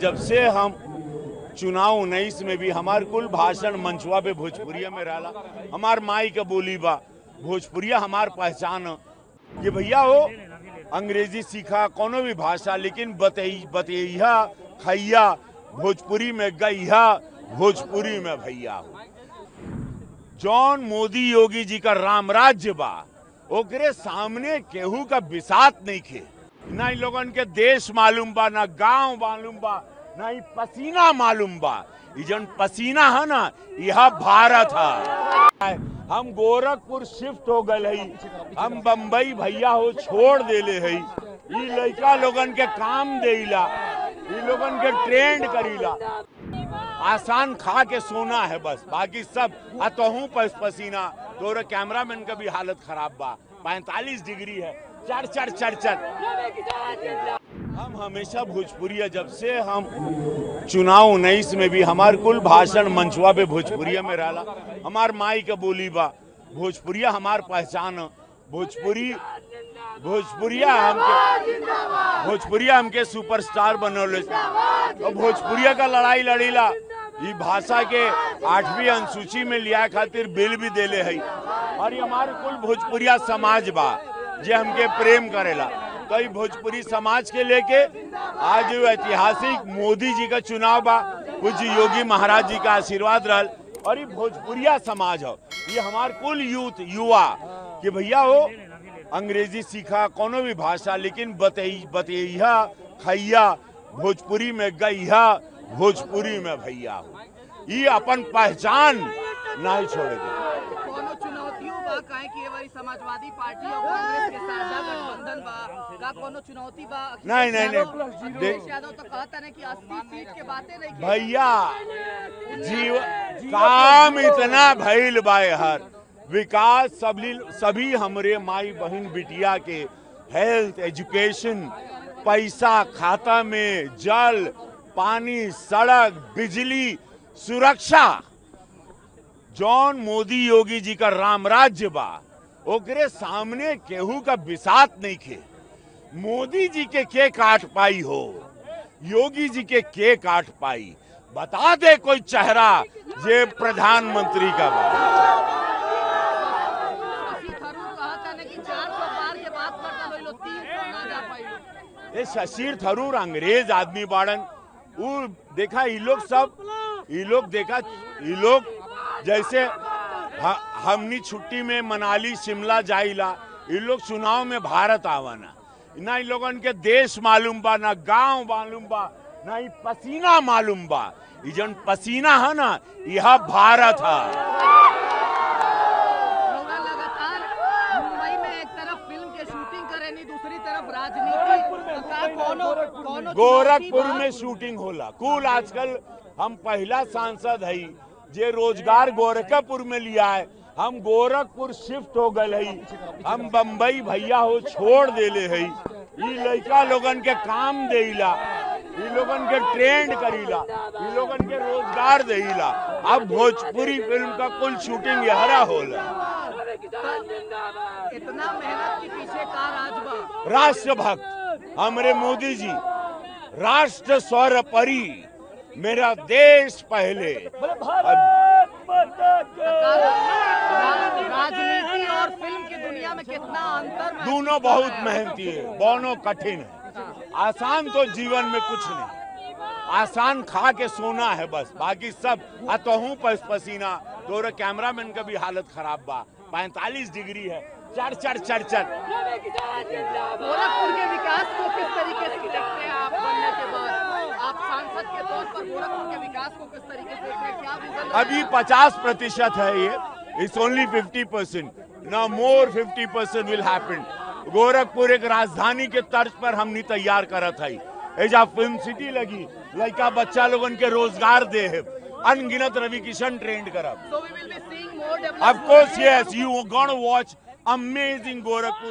जब से हम चुनाव उन्नीस में भी हमार कुल भाषण मंचवा पे भोजपुरिया में रहला हमार माई के बोली बा भोजपुरिया हमार पहचान ह। कि भैया हो अंग्रेजी सीखा कोनो भी भाषा लेकिन बतई बतैया खैया भोजपुरी में गैया भोजपुरी में भैया हो जौन मोदी योगी जी का राम राज्य बा ओकरे सामने केहू का बिसात नहीं खे ना इन लोगन के देश मालूम बा ना गांव मालूम बा ना ही पसीना मालूम बा ई जौन पसीना है ना यह भारत है हम गोरखपुर शिफ्ट हो गए हई हम बम्बई भैया हो छोड़ देले हई ई लड़का लोगन के काम देला ई लोगन के ट्रेंड करीला आसान खा के सोना है बस बाकी सब अतहू पस पसीना तोरे कैमरामैन का भी हालत खराब बा पैंतालीस डिग्री है चढ़ चढ़ चढ़ चढ़ हम हमेशा भोजपुरिया जब से हम चुनाव उन्नीस में भी हमार कुल भाषण मंचवा पे भोजपुरिया में रहला हमार माई के बोली बा भोजपुरिया हमार पहचान ह। भोजपुरी भोजपुरिया हमके भोजपुरिया हमके सुपरस्टार बनौले और भोजपुरिया का लड़ाई लड़ीला ई भाषा के आठवीं अनुसूची में लिया खातिर बिल भी देले है और ये हमारे कुल भोजपुरिया समाज बा जे हमके प्रेम करेला तो ई भोजपुरी समाज के लेके आज जो ऐतिहासिक मोदी जी का चुनाव बा पूज्य योगी महाराज जी का आशीर्वाद रहल और ये भोजपुरिया समाज हो ये हमार कुल यूथ युवा कि भैया हो अंग्रेजी सीखा कोनो भी भाषा लेकिन बतई बतैया खैया भोजपुरी में गैया भोजपुरी में भैया हो ये अपन पहचान नहीं छोड़ेगा कोनो चुनौतियों बा काहे कि ए बारी समाजवादी पार्टी और कांग्रेस के साझा गठबंधन बा का कोनो चुनौती बा अखिलेश नहीं, नहीं, यादव- नहीं। अखिलेश देख- यादव तो कहता है कि 80 सीट के बातें नहीं की। भैया जीव काम इतना भइल बा हर विकास सभी सभी हमरे माई बहन बिटिया के हेल्थ एजुकेशन पैसा खाता में जल पानी सड़क बिजली सुरक्षा जौन मोदी योगी जी का राम राज्य बा ओकरे सामने केहू का बिसात नहीं खे मोदी जी के के काट पाई हो योगी जी के के काट पाई बता दे कोई चेहरा जे प्रधानमंत्री का बा शशि थरूर कहता है कि 400 पार के बात करता लोग लोग 300 ना जा पाई ये शशीर थरूर अंग्रेज आदमी बाड़न उ देखा ये लोग सब ये लोग देखा ये लोग जैसे ह- हमनी छुट्टी में मनाली शिमला जाइला ये लोग चुनाव में भारत आवाना ना इन लोगन के देश मालूम बा ना गांव मालूम बा ना ही पसीना मालूम बा ये जौन पसीना है ना यह भारत है रउआ लगातार मुंबई में एक तरफ फिल्म के शूटिंग करेनी दूसरी तरफ राजनीति तो का कोनो कोनो गोरखपुर चुनौती बा? में शूटिंग होला कुल आजकल हम पहला सांसद हई जे रोजगार गोरखपुर में लिया है हम गोरखपुर शिफ्ट हो गए हई हम बम्बई भैया हो छोड़ देले हई ई लड़का लोगन के काम देला ई लोगन के ट्रेंड करीला ई लोगन के रोजगार देला अब भोजपुरी फिल्म का कुल शूटिंग यहरा होला इतना मेहनत के पीछे का राज बा राष्ट्रभक्त हमरे मोदी जी राष्ट्र स्वर परी मेरा देश पहले रा- राजनीति और फिल्म की दुनिया में कितना अंतर महसूस दोनों कर बहुत रहे हैं? मेहनती है दोनों कठिन है आसान तो जीवन में कुछ नहीं आसान खा के सोना है बस बाकी सब अतहू पस पसीना तोरे कैमरामैन का भी हालत खराब बा पैंतालीस डिग्री है चढ़ चढ़ चढ़ चढ़ गोरखपुर के विकास को किस तरीके से देखते हैं आप बनने के बाद आप सांसद के तौर पर गोरखपुर के विकास को किस तरीके से देखते हैं क्या विजन अभी 50 प्रतिशत है ये इट्स ओनली 50 परसेंट ना more 50 percent will happen Gorakhpur एक राजधानी के तर्ज पर हमनी तैयार करत है एजा फिल्म सिटी लगी लड़का बच्चा लोगन के रोजगार दे है अनगिनत रवि किशन ट्रेंड करब So we will be seeing more Of course, development. yes, you are gonna watch amazing Gorakhpur.